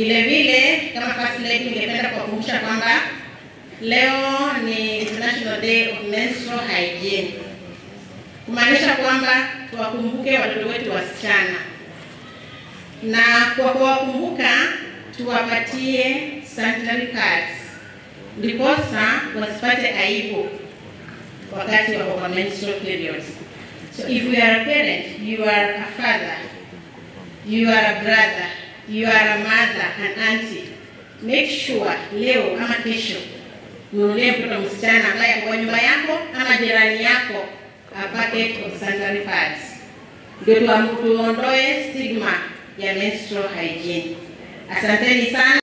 Vile vile kama first lady, ningependa kuwakumbusha kwamba leo ni International Day of Menstrual Hygiene, kumaanisha kwamba tuwakumbuke watoto wetu wasichana, na kwa kuwakumbuka tuwapatie sanitary pads ndiposa wasipate aibu wakati wako kwa menstrual periods. So if you are a parent, you are a father, you are a brother, you are a mother, an auntie, make sure leo ama kesho nunulie mtoto msichana ambaye kwa nyumba yako ama jirani yako a packet of sanitary pads, ndio tuondoe stigma ya menstrual hygiene. Asanteni sana.